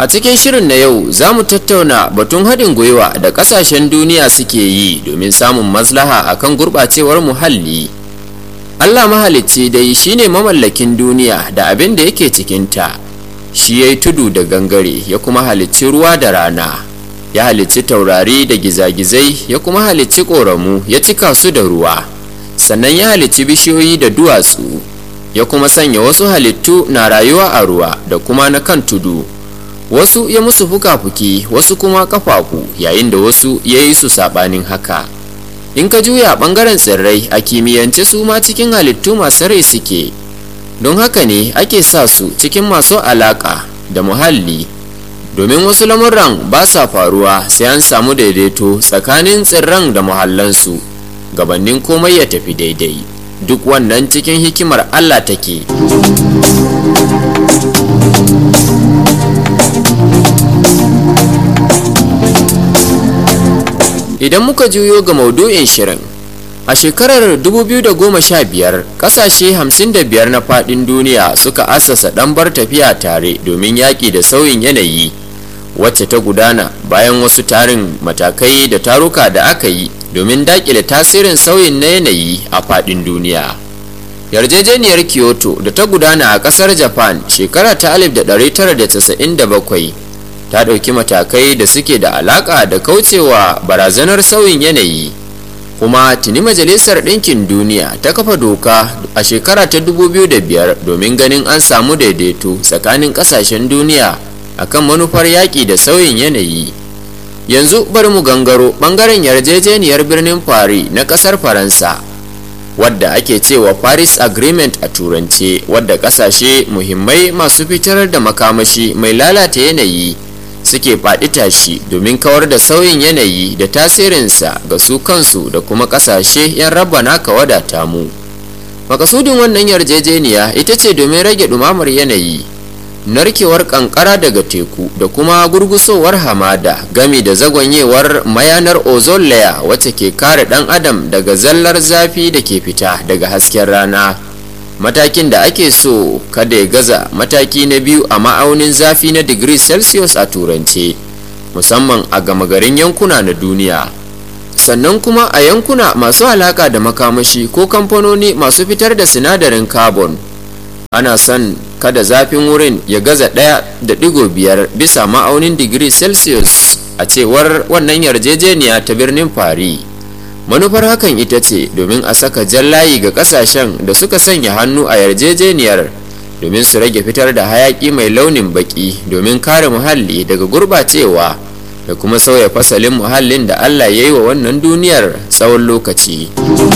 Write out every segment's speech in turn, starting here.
a cikin shirin na yau za mu tattauna batun haɗin gwiwa da ƙasashen duniya suke yi domin samun maslaha akan gurɓacewar muhalli allah mahalicci dai shine mamallakin duniya da abin da yake cikinta shi ya yi tudu da gangare ya kuma halicci ruwa da rana ya halicci taurari da gizagizai ya kuma halicci ƙoramu ya cika su da ruwa sannan ya halicci bishiyoyi da duwatsu ya kuma sanya wasu halittu na rayuwa a ruwa da kuma na kan tudu wasu ya musu fuka-fuki wasu kuma kafafu yayin da wasu ya yi su saɓanin haka in ka juya ɓangaren tsirrai a kimiyyance su ma cikin halittu masu rai suke don haka ne ake sa su cikin masu alaƙa da muhalli domin wasu lamuran ba sa faruwa sai an samu daidaito tsakanin tsirran da muhallansu gabanin komai ya tafi daidai duk wannan cikin hikimar allah take idan muka juyo ga maudu'in shirin a shekarar 2015 kasashe 55 na fadin duniya suka assasa ɗanbar tafiya tare domin yaƙi da sauyin yanayi wacce ta gudana bayan wasu tarin matakai da taruka da aka yi domin daƙile tasirin sauyin na yanayi a fadin duniya yarjejeniyar kyoto da ta gudana a ƙasar japan shekara ta 1997 ta ɗauki matakai da suke da alaƙa da kaucewa barazanar sauyin yanayi kuma tuni majalisar ɗinkin duniya ta kafa doka a shekara ta 2005 domin ganin an samu daidaito tsakanin ƙasashen duniya akan manufar yaƙi da sauyin yanayi yanzu bari mu gangaro ɓangaren yarjejeniyar birnin paris na ƙasar faransa wadda ake cewa paris agreement a turance wadda ƙasashe muhimmai masu fitar da makamashi mai lalata yanayi suke faɗi tashi domin kawar da sauyin yanayi da tasirinsa ga su kansu da kuma ƙasashe 'yan raba naka wadata mu makasudin wannan yarjejeniya ita ce domin rage ɗumamar yanayi narkewar ƙanƙara daga teku da kuma gurgusowar hamada gami da zagwanyewar mayanar ozone layer wacce ke kare ɗan adam daga zallar zafi da ke fita daga hasken rana matakin da ake so kada ya gaza mataki na biyu a ma'aunin zafi na digiri celsius a turance musamman a gama garin yankuna na duniya sannan kuma a yankuna masu alaka da makamashi ko kamfanoni masu fitar da sinadarin carbon ana son kada zafin wurin ya gaza ɗaya da ɗigo biyar bisa ma'aunin digiri celsius a cewar wannan yarjejeniya ta birnin paris manufar hakan ita ce domin a saka jan layi ga kasashen da suka sanya hannu a yarjejeniyar domin su rage fitar da hayaki mai launin baki domin kare muhalli daga gurbacewa da kuma sauya fasalin muhallin da allah ya yi wa wannan duniyar tsawon lokaci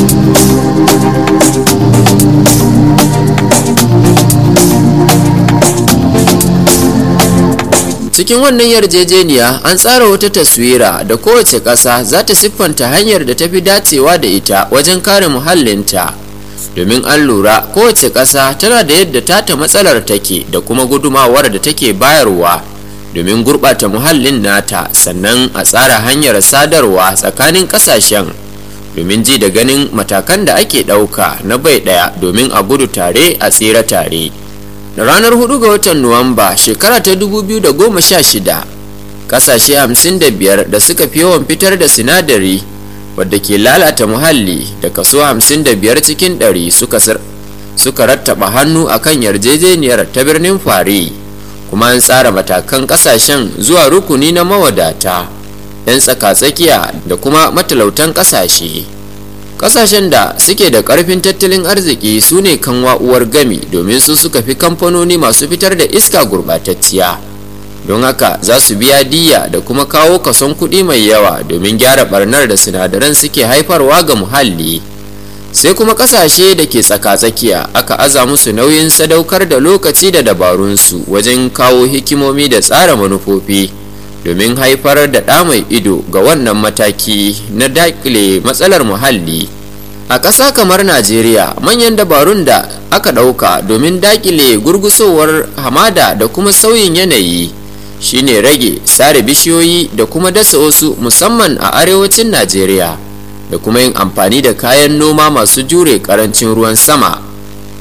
cikin wannan yarjejeniya an tsara wata taswira da kowace ƙasa za ta siffanta hanyar da ta fi dacewa da ita wajen kare muhallinta domin an lura kowace ƙasa tana da yadda tata matsalar take da kuma gudumawar da take bayarwa domin gurɓata muhallin nata sannan a tsara hanyar sadarwa tsakanin ƙasashen domin ji da ganin matakan da ake ɗauka na bai ɗaya domin a gudu tare a tsira tare. da ranar 4 ga watan nuwamba shekara ta 2016 kasashe 55 da suka fi yawan fitar da sinadari wadda ke lalata muhalli da kaso 55 cikin 100 suka suka rattaba hannu akan yarjejeniyar ta birnin fari kuma an tsara matakan kasashen zuwa rukuni na mawadata 'yan tsaka-tsakiya da kuma matalautan kasashe kasashen da suke da karfin tattalin arziki su ne kanwa uwar gami domin su suka fi kamfanoni masu fitar da iska gurbatacciya don haka za su biya diya da kuma kawo kason kuɗi mai yawa domin gyara barnar da sinadaran suke haifarwa ga muhalli sai kuma kasashe da ke tsaka-tsakiya aka aza musu nauyin sadaukar da lokaci da dabarunsu wajen kawo hikimomi da tsara manufofi domin haifar da ɗa mai ido ga wannan mataki na dakile matsalar muhalli a ƙasa kamar najeriya manyan dabarun da aka ɗauka domin dakile gurgusowar hamada da kuma sauyin yanayi shine rage sare bishiyoyi da kuma dasa wasu musamman a arewacin najeriya da kuma yin amfani da kayan noma masu jure ƙarancin ruwan sama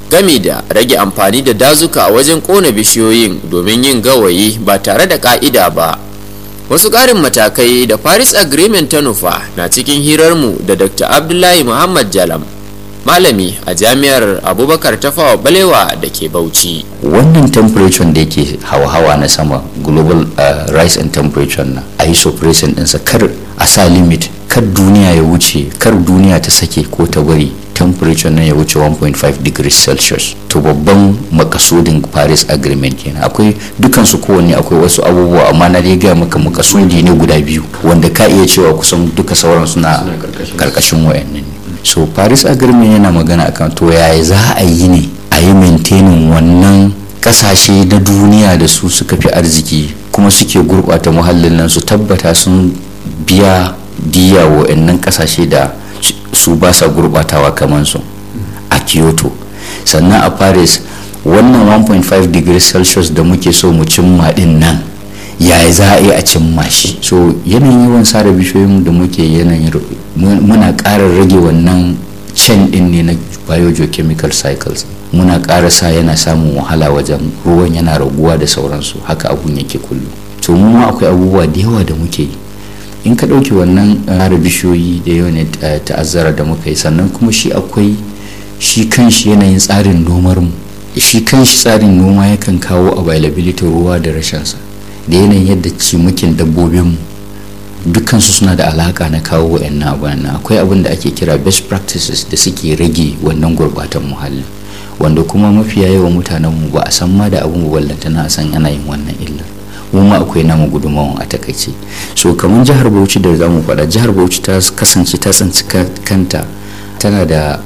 gami da rage amfani da dazuka a wajen kona bishiyoyin domin yin gawayi ba tare da ka'ida ba wasu ƙarin matakai da paris agreement ta nufa na cikin hirarmu da dr abdullahi muhammad jalam malami a jami'ar abubakar tafawa balewa da ke bauchi wannan temperature da yake hawa-hawa na sama global uh, rise in temperature na a yi suppressing ɗinsa kar a sa limit kar duniya ya wuce kar duniya ta sake ko ta bari temperature na ya wuce 1.5 degrees celsius to babban makasudin paris agreement kenan akwai dukansu kowanne akwai wasu abubuwa amma na dai gaya maka makasudi ne guda biyu wanda ka iya cewa kusan duka sauran suna karkashin wayannan ne so paris agreement yana magana akan to yaya za a yi ne a yi maintaining wannan kasashe na duniya da su suka fi arziki kuma suke gurbata muhallin nan su tabbata sun biya diya wa'annan kasashe da su ba sa gurbatawa kamar su a kyoto sannan a paris wannan 1.5 degrees celsius da muke so mu cimma din nan yaya za a yi a cimma shi so yanayin yawan sare bishiyoyin da muke yanayin muna ƙara rage wannan can din ne na biogeochemical cycles muna ƙara sa yana samun wahala wajen ruwan yana raguwa da sauransu haka abun yake kullum to mu ma akwai abubuwa da yawa da muke yi in ka ɗauki wannan ƙara bishiyoyi da yawan ta'azzara da muka yi sannan kuma shi akwai shi kanshi yanayin tsarin nomar mu shi kanshi tsarin noma yakan kawo availability ruwa da rashinsa da yanayin yadda cimakin dabbobinmu dukansu suna da alaka na kawo wa'annan abubuwan akwai abin da ake kira best practices da suke rage wannan gurbatan muhalli wanda kuma mafiya yawan mutanenmu ba a san ma da abin ballanta na san ana yin wannan illar mu ma akwai namu gudunmawan a takaice so kamar jihar bauchi da zamu faɗa jihar bauchi ta kasance ta tsinci kanta tana da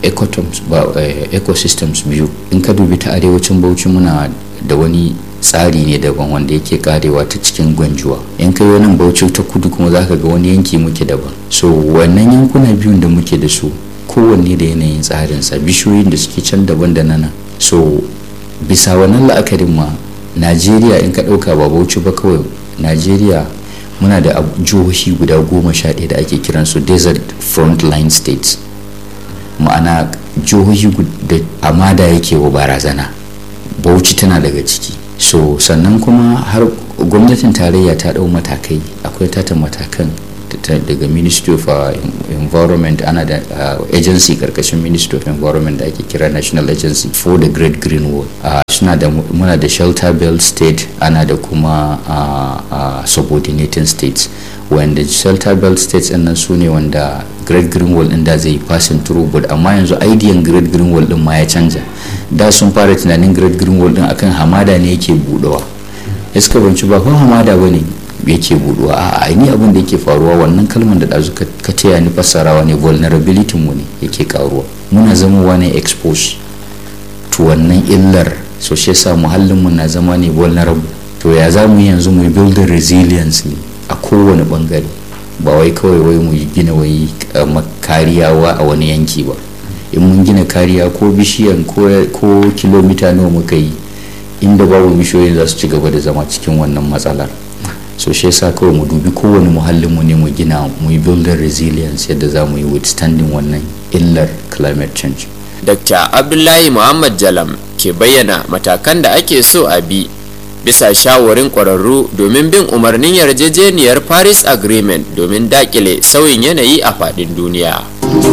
ecosystems biyu in ka dubi ta arewacin bauchi muna da wani tsari ne daban wanda yake karewa ta cikin gwanjuwa in kai wani bauchi ta kudu kuma za ka ga wani yanki muke daban so wannan yankuna biyun da muke da su kowanne da yanayin tsarinsa bishiyoyin da suke can daban da nana so bisa wannan la'akarin ma najeriya in ka ɗauka ba bauchi ba kawai najeriya muna da jihohi guda goma sha ɗaya da ake kiransu desert frontline states ma'ana jihohi da amada yake wa barazana bauchi tana daga ciki so sannan kuma har gwamnatin tarayya ta ɗau matakai akwai tata matakan daga ministry of uh, environment ana da uh, agency karkashin ministry of environment da ake kira national agency for the great green wall uh, suna da muna da shelter belt state ana da kuma subordinating states wanda shelter belt states nan su ne wanda great green wall din da zai passing through but amma yanzu idean great green wall din ma ya canja da sun fara tunanin great green wall din akan hamada ne yake budawa iska banci ba ko hamada bane yake buduwa a aini abin da yake faruwa wannan kalmar da ɗazu ka taya ni fassarawa ne vulnerability mu ne yake karuwa muna zamowa ne expose to wannan illar so shi yasa muhallin mu na zama ne vulnerable to ya za mu yanzu mu build resilience ne a kowane bangare ba wai kawai wai mu gina wai kariya a wani yanki ba in mun gina kariya ko bishiyan ko kilomita nawa muka yi inda babu bishiyoyin za su ci gaba da zama cikin wannan matsalar so shi yasa kawai mu dubi kowane muhallin mu ne mu gina mu yi building resilience yadda za mu yi withstanding wannan illar climate change dr abdullahi muhammad jalam ke bayyana matakan da ake so a bi bisa shawarin ƙwararru domin bin umarnin yarjejeniyar paris agreement domin dakile sauyin yanayi a faɗin duniya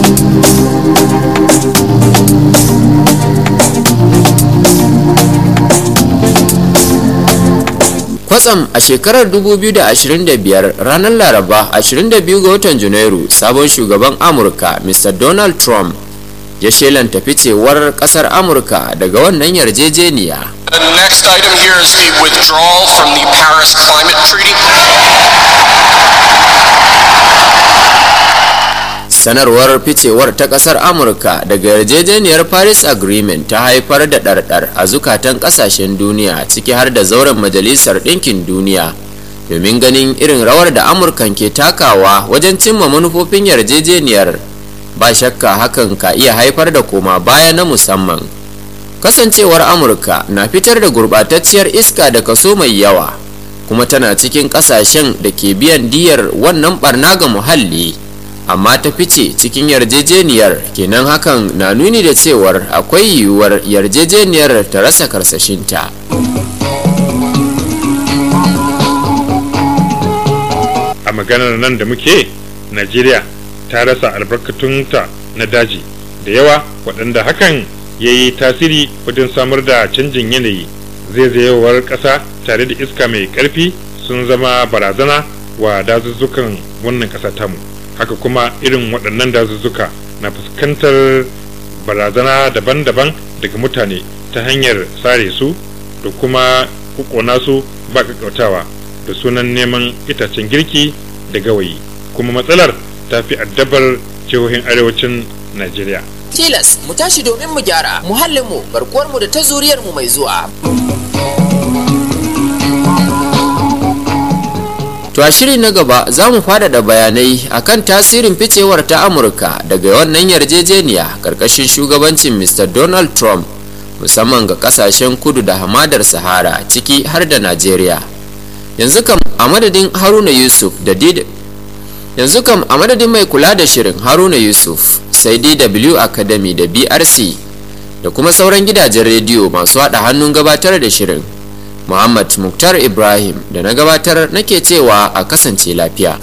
kwatsam a shekarar 2025 ranar laraba 22 ga watan janairu sabon shugaban amurka mr donald trump ya shelanta ficewar kasar amurka daga wannan yarjejeniya The next item here is the withdrawal from the Paris Climate Treaty. sanarwar ficewar ta kasar amurka daga yarjejeniyar paris agreement ta haifar da ɗarɗar a zukatan ƙasashen duniya ciki har da zauren majalisar ɗinkin duniya domin ganin irin rawar da amurkan ke takawa wajen cimma manufofin yarjejeniyar ba shakka hakan ka iya haifar da koma baya na musamman kasancewar amurka na fitar da gurɓatacciyar iska da kaso mai yawa kuma tana cikin ƙasashen da ke biyan diyar wannan barna ga muhalli amma ta fice cikin yarjejeniyar kenan hakan na nuni da cewar akwai yiwuwar yarjejeniyar ta rasa karsashinta a maganar nan da muke najeriya ta rasa albarkatunta na daji da yawa waɗanda hakan ya yi tasiri wajen samar da canjin yanayi zaizayewar ƙasa tare da iska mai ƙarfi sun zama barazana wa dazuzzukan wannan ƙasa tamu haka kuma irin waɗannan dazuzzuka na fuskantar barazana daban-daban daga mutane ta hanyar sare su da kuma kukona su ba kakkautawa da sunan neman itacen girki da gawayi kuma matsalar ta fi addabar jihohin arewacin najeriya tilas mu tashi domin mu gyara muhallinmu garkuwarmu da ta zuriyarmu mai zuwa To a shiri na gaba za mu faɗaɗa bayanai akan tasirin ficewar ta Amurka daga wannan yarjejeniya ƙarƙashin shugabancin Mr. Donald Trump musamman ga ƙasashen kudu da hamadar Sahara ciki har da Najeriya. Yanzu kam a madadin Haruna Yusuf da Did Yanzu kam a madadin mai kula da shirin Haruna Yusuf sai DW Academy da BRC da kuma sauran gidajen rediyo masu haɗa hannun gabatar da shirin. Muhammad Muktar Ibrahim da na gabatar nake cewa a kasance lafiya.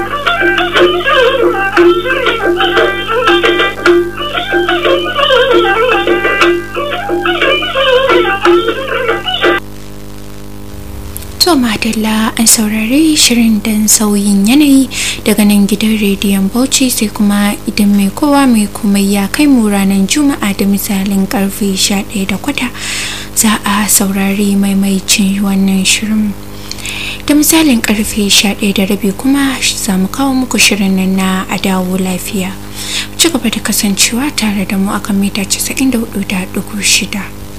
To Madalla an saurari shirin dan sauyin yanayi daga nan gidan rediyon Bauchi sai kuma idan mai kowa mai komai ya kai mu ranar Juma'a da misalin karfe 11 da kwata za a saurari maimaicin wannan shirin. Da misalin karfe 11 da rabi kuma za mu kawo muku shirin nan na a dawo lafiya. Ci gaba da kasancewa tare da mu akan mita 94.6.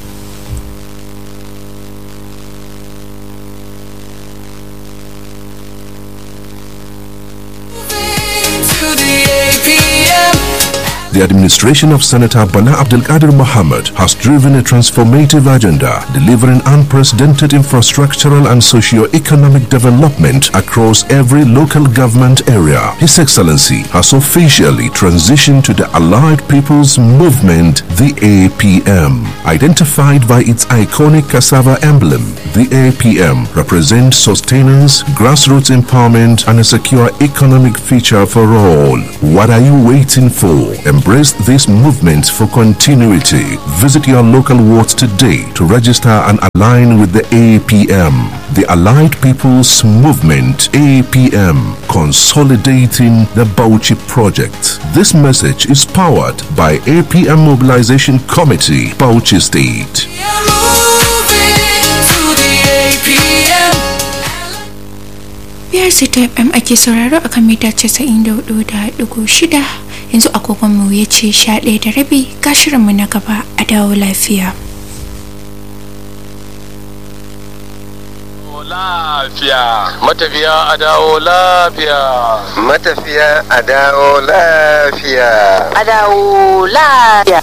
The administration of Senator Bana Abdelkader Mohammed has driven a transformative agenda, delivering unprecedented infrastructural and socio-economic development across every local government area. His Excellency has officially transitioned to the Allied People's Movement, the APM. Identified by its iconic cassava emblem, the APM represents sustenance, grassroots empowerment, and a secure economic future for all. What are you waiting for? Embrace this movement for continuity. Visit your local wards today to register and align with the APM. The Allied People's Movement, APM, consolidating the Bauchi Project. This message is powered by APM Mobilization Committee, Bauchi State. biyar sita fm ake sauraro a kan mita 94.6 yanzu agogonmu ya ce sha ɗaya da rabi ga shirinmu na gaba a dawo lafiya lafiya matafiya a dawo lafiya matafiya a dawo lafiya a dawo lafiya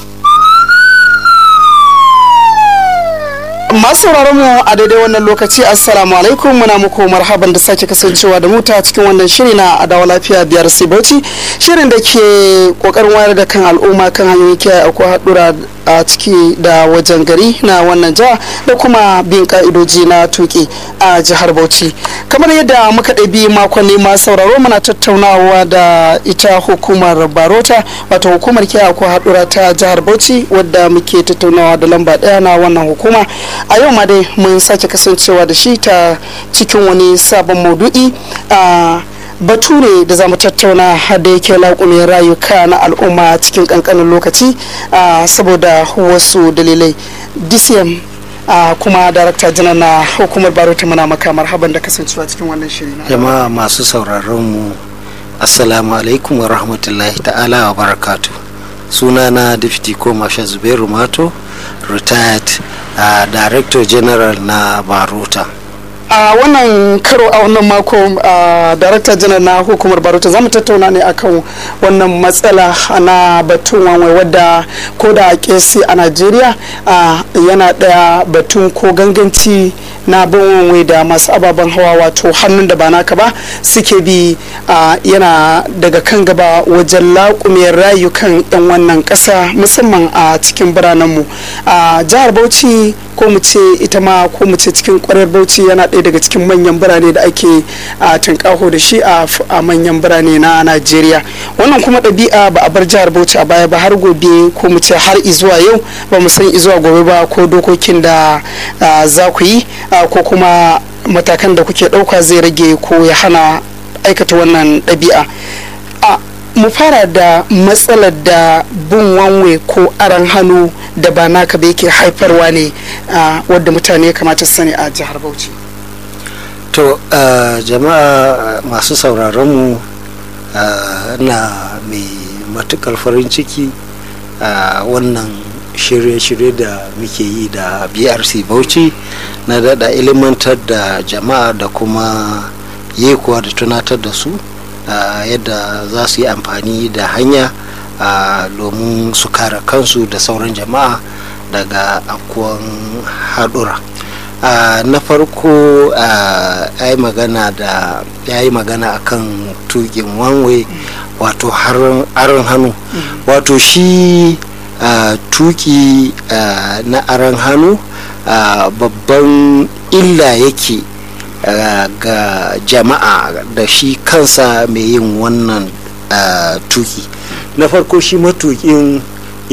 masu mu a daidai wannan lokaci assalamu alaikum muna muku marhaban da sake kasancewa da muta cikin wannan shiri na adawa lafiya biyar sibauci shirin da ke kokarin wayar da kan al'umma kan hanyoyin kiyaye akwai haɗura a ciki da wajen gari na wannan jiha da kuma bin ka'idoji na tuki a jihar bauchi kamar yadda muka ɗabi makonni ma sauraro muna tattaunawa da ita hukumar barota wato hukumar kiyaye akwai haɗura ta jihar bauchi wadda muke tattaunawa da lamba ɗaya na wannan hukuma a yau ma dai mun sake kasancewa da shi ta cikin wani sabon maudu'i a batu ne da za mu tattauna da yake laƙumin rayuka na al'umma cikin ƙanƙanin lokaci saboda wasu dalilai dcm kuma darakta janar na hukumar barota muna maka marhaban da kasancewa cikin wannan shiri na jama'a masu sauraron mu assalamu alaikum wa rahmatullahi ta'ala wa barakatu sunana deputy ko masha zubairu mato retired uh, director general na barota a wannan karo a wannan mako a darakta janar na hukumar barota za mu tattauna ne akan wannan matsala na batun wanwai wadda ko da kesi a najeriya yana daya batun ko ganganci na bin wanwai da masu ababen hawa wato hannun da ba naka ba suke bi yana daga kan gaba wajen laƙume rayukan 'yan wannan ƙasa musamman a cikin biranenmu a jihar bauchi ko mu ce ita ma ko mu ce cikin kwarar bauchi yana ɗaya daga cikin manyan birane da ake a tunkaho da shi a manyan birane na najeriya wannan kuma ɗabi'a ba a bar jihar bauchi a baya ba har gobe ko mu ce har izuwa yau ba mu san izuwa gobe ba ko dokokin da za ku yi ko kuma matakan da kuke ɗauka zai rage ko ya hana aikata wannan ɗabi'a mu fara da matsalar da bin wanwe ko aran hannu da ba naka ba yake haifarwa ne wadda mutane kamata su sani a jihar bauchi to jama'a masu sauraronmu na mai matukar farin ciki a wannan shirye-shirye da muke yi da brc bauchi na dada ilimantar da jama'a da kuma yekuwa da tunatar da su Uh, yadda za su yi amfani da hanya domin uh, su kare kansu da sauran jama'a daga akuwan haɗura uh, na farko ya yi magana da ya yi magana akan tukin wanwe wato aron hannu wato shi tuki na aron hannu babban illa yake Uh, ga jama'a da shi kansa mai yin wannan uh, tuki na farko shi matukin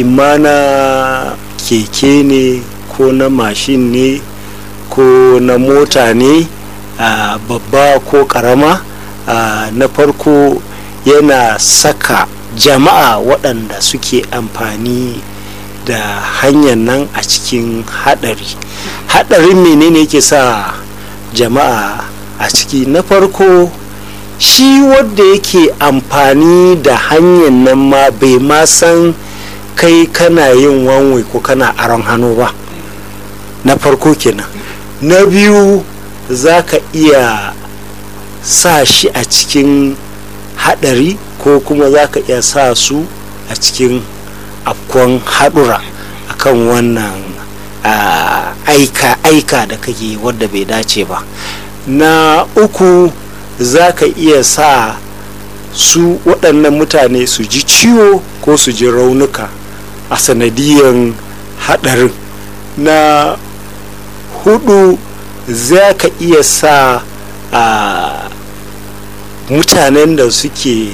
imana keke ne ko na mashin ne ko na mota ne uh, babba ko karama na farko yana saka jama'a waɗanda suke amfani da hanyar nan a cikin haɗari haɗarin menene yake sa jama'a a ciki na farko shi wadda yake amfani da hanyar nan ma bai ma san kai kana yin wanwe ko kana aron hannu ba na farko kenan na biyu za ka iya sa shi a cikin hadari ko kuma za ka iya sa su a cikin afkon haɗura akan wannan Uh, aika aika da kake wadda bai dace ba na uku za ka iya sa su waɗannan mutane su ji ciwo ko su ji raunuka a sanadiyan haɗarin na hudu za ka iya sa uh, mutanen da suke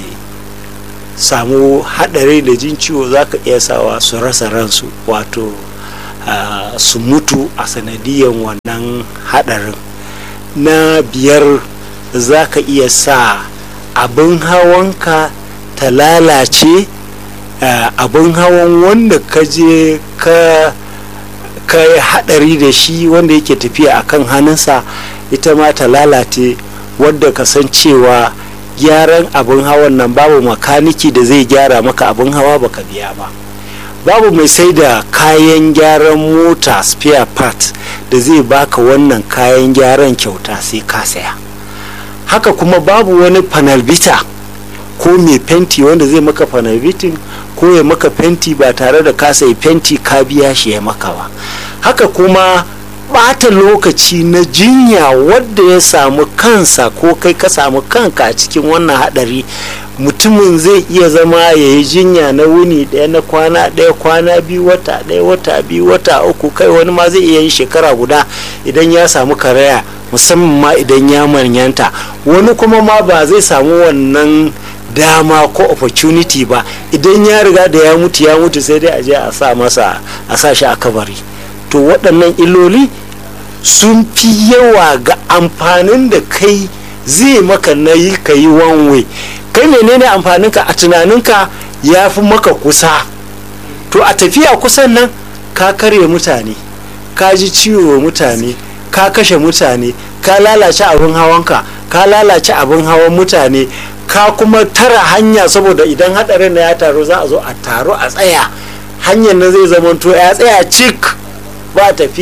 samu haɗari da jin ciwo za ka iya sawa su rasa ransu wato Uh, su mutu a sanadiyan wannan hadarin na biyar za ka iya sa abin hawanka ta lalace uh, abin hawan wanda ka je ka ka yi hadari da shi wanda yake tafiya a kan hannunsa ita ma ta lalace wadda ka san cewa gyaran abin hawan nan babu makaniki da zai gyara maka abin hawa baka biya ba babu mai sai da kayan gyaran mota spare part da zai baka wannan kayan gyaran kyauta sai ka saya haka kuma babu wani panelbita ko mai fenti wanda zai maka panelbitin ko ya maka fenti ba tare da ka sai fenti ka biya shi ya maka ba haka kuma bata lokaci na jinya wadda ya samu kansa ko kai ka samu kanka a cikin wannan hadari mutumin zai iya zama ya yi jinya na wuni ɗaya na kwana ɗaya kwana biyu wata ɗaya wata biyu wata uku kai wani ma zai iya yin shekara guda idan ya samu karaya musamman ma idan ya manyanta wani kuma ma ba zai samu wannan dama ko opportunity ba idan ya riga da ya mutu ya mutu sai dai a je a sa masa a sa shi a kabari to waɗannan illoli sun fi yawa ga amfanin da kai zai maka na yi ka yi wanwe kai menene amfaninka a tunaninka ya fi maka kusa to a tafiya kusan nan ka karya mutane ka ji ciwo mutane ka kashe mutane ka lalace abin hawanka ka lalace abin hawan mutane ka kuma tara hanya saboda idan hadarin na ya taru za a zo a taru a tsaya hanyar na zai zamanto ya tsaya cik ba tafiya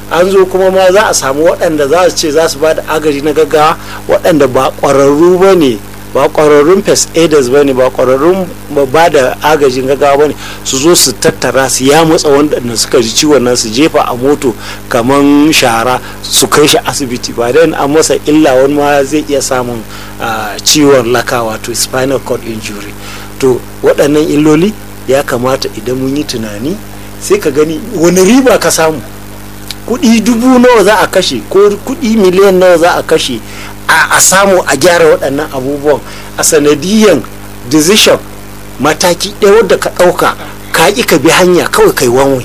an zo kuma ma za a samu waɗanda za su ce za su ba da agaji na gaggawa waɗanda ba ƙwararru ba ne ba ƙwararrun first aiders ba ne ba ƙwararrun ba da agajin gaggawa ba ne su zo su tattara su ya matsa wanda suka ji ciwon nan su jefa a moto kamar shara su kai shi asibiti ba dan an masa illa wani ma zai iya samun ciwon laka wato spinal cord injury to waɗannan illoli ya kamata idan mun yi tunani sai ka gani wani riba ka samu kuɗi dubu nawa za a kashe ko kuɗi miliyan nawa za a kashe a samu a gyara waɗannan abubuwan a sanadiyan decision mataki ɗaya wadda ka ɗauka ka ƙi ka bi hanya kawai kai wanwe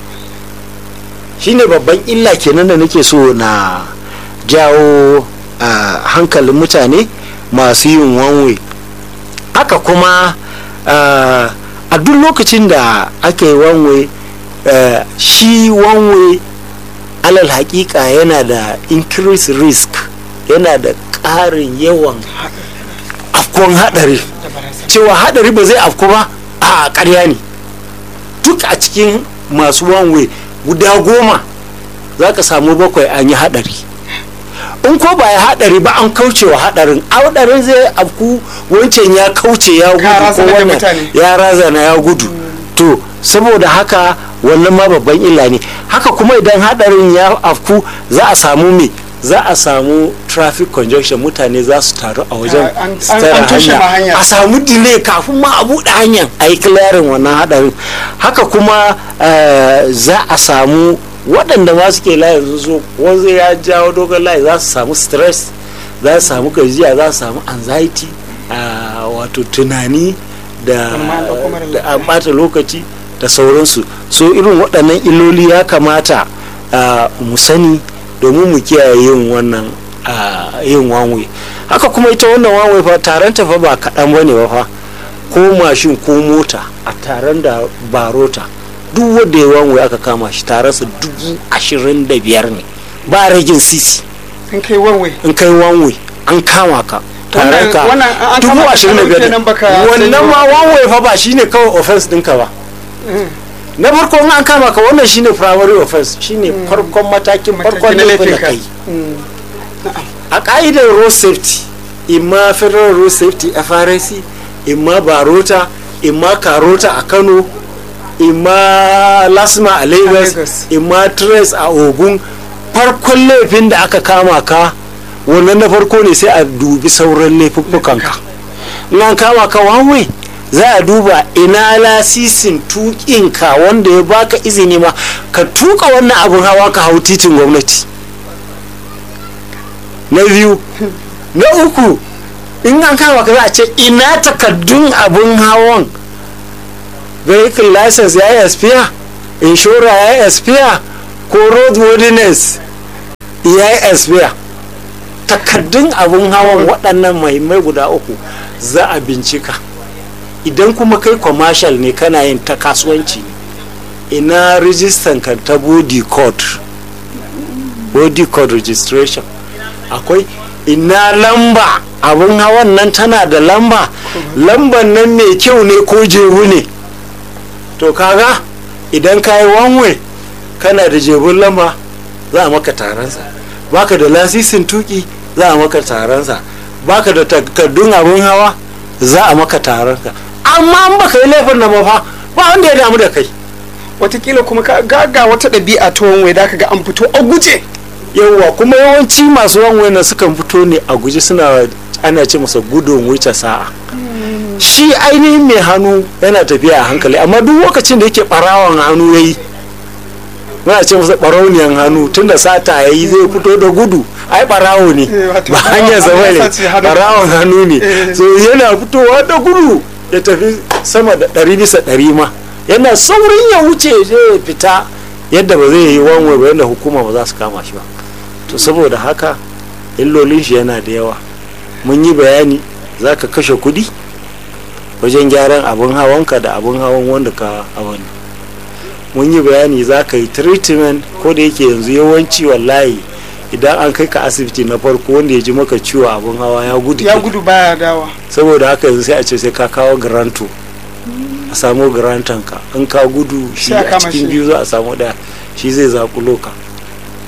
shine babban illa kenan da nake so na jawo hankalin mutane masu yin wanwe haka kuma a duk lokacin da aka yi wanwe shi wanwe alal hakika yana da increase risk yana da ƙarin yawan afkon haɗari cewa haɗari ba zai afku ba a ƙarya ne duk a cikin masu wanwe guda goma za ka samu bakwai an yi haɗari in ko ba ya haɗari ba an kauce wa haɗarin haɗarin zai afku wancan ya kauce ya gudu ko wannan ya razana ya gudu to saboda haka wannan ma babban illa ne haka kuma idan haɗarin ya afku za a samu me za a samu traffic congestion mutane za su taru a wajen hanya a samu delay kafin ma a buɗe hanyar a yi clearing wannan haɗarin haka kuma za a samu waɗanda ma suke layi su so wanzu ya jawo dogon layi za su samu stress za su samu gajiya za su samu anxiety wato tunani da an ɓata lokaci da sauransu so irin waɗannan illoli ya kamata mu sani domin mu kiyaye yin wannan yin wanwe haka kuma ita wannan wanwe fa taron ta fa ba kaɗan ba ne ba fa ko mashin ko mota a taron da barota duk wanda ya wanwe aka kama shi taronsa dubu ashirin da biyar ne ba ragin sisi in kai wanwe in kai wanwe an kama ka taron ka dubu ashirin da biyar wannan ma wanwe fa ba shine kawai offense ɗinka ba na farko in an kama ka wannan shine primary offense shine farkon matakin farkon laifin da kai a ka'idar road safety imma federal road safety FRC imma barota imma karota a Kano imma lasma a Lagos imma trace a Ogun farkon laifin da aka kama ka wannan na farko ne sai a dubi sauran laifuffukanka in an kama ka one za a duba ina lasisin tukinka wanda ya baka izini ma ka tuka wannan abin hawa ka hau titin gwamnati na biyu na uku in an kama ka za a ce ina takaddun abin hawan vehicle license ya yi expire inshora ya yi expire ko road worthiness ya yi expire takaddun abin hawan waɗannan mahimmai guda uku za a bincika idan kuma kai commercial ne kana yin ta kasuwanci ina rijistan ka ta body code body code registration akwai ina lamba abin hawan nan tana da lamba lamban nan mai kyau ne ko jebu ne to kaga idan ka yi wanwe kana da jebun lamba za a maka taransa baka da lasisin tuki za a maka taransa baka da takardun abin hawa za a maka taransa amma an baka yi laifin nan fa ba wanda ya damu da kai watakila kuma ka ga wata ɗabi'a ta wanwai da ga an fito a guje yawwa kuma yawanci masu wanwai na sukan fito ne a guje suna ana ce masa gudun wuce sa'a shi ainihin mai hannu yana tafiya a hankali amma duk lokacin da yake barawan hannu ya yi muna ce masa barauniyan hannu tunda sata ya yi zai fito da gudu ai barawo ne ba hanyar zama ne barawon hannu ne so yana fitowa da gudu ya tafi sama da ɗari bisa ɗari ma yana saurin ya wuce zai fita yadda ba zai yi wanwai ba yadda hukuma ba za su kama shi ba to saboda haka illolin shi yana da yawa mun yi bayani za ka kashe kudi wajen gyaran abin hawanka da abin hawan wanda ka hawan mun yi bayani za ka yi treatment ko da yake yanzu yawanci wallahi idan an kai ka asibiti na farko wanda ya ji maka ciwo abin hawa ya gudu ya gudu baya dawa saboda haka yanzu sai a ce sai ka kawo garanto a samu garantanka in ka gudu shi a cikin biyu za a samu daya shi zai zakulo ka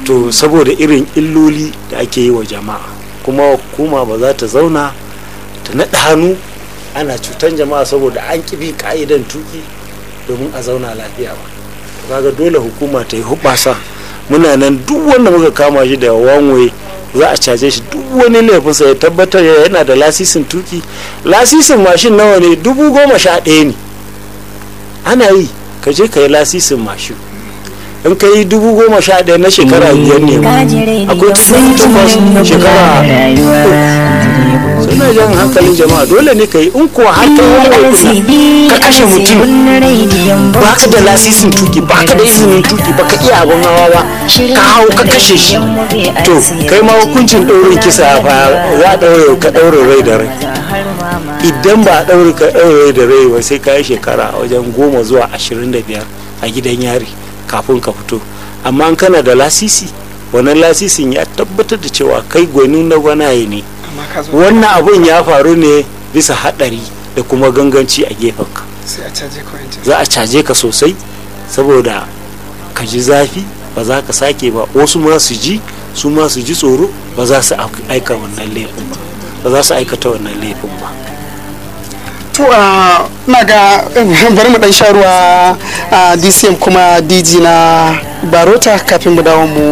to saboda irin illoli da ake yi wa jama'a kuma hukuma ba za ta zauna ta naɗa hannu ana cutan jama'a saboda an bi ka'idan tuki domin a zauna lafiya ba kaga dole hukuma ta yi hubasa muna nan duk wanda muka kama shi da wanwe za a caje shi duk wani laifinsa ya tabbatar yana da lasisin tuki lasisin mashin nawa ne dubu goma sha ɗaya ne ana yi ka je ka yi lasisin mashin in ka yi dubu goma sha ɗaya na shekara biyar ne akwai takwas shekara suna jan hankalin jama'a dole ne ka yi in kuwa har kai wani ka kashe mutum ba ka da lasisin tuki ba ka da izinin tuki ba ka iya abin hawa ba ka hau ka kashe shi to kai ma hukuncin ɗaurin kisa fa za a ɗaure ka ɗaure rai da rai idan ba a ɗaure ka ɗaure rai da rai ba sai ka yi shekara wajen goma zuwa ashirin da biyar a gidan yari kafin ka fito amma in kana da lasisi wannan lasisin ya tabbatar da cewa kai gwani na gwanaye ne wannan abun ya faru ne bisa haɗari da kuma ganganci a gefenka za a caje ka sosai saboda ka ji zafi ba za ka sake ba wasu ma su ji su ma su ji tsoro ba za su aika wannan laifin ba ba za su aikata wannan laifin ba to a na ga bari mu dan sha ruwa a dcm kuma dg na barota kafin mu dawo mu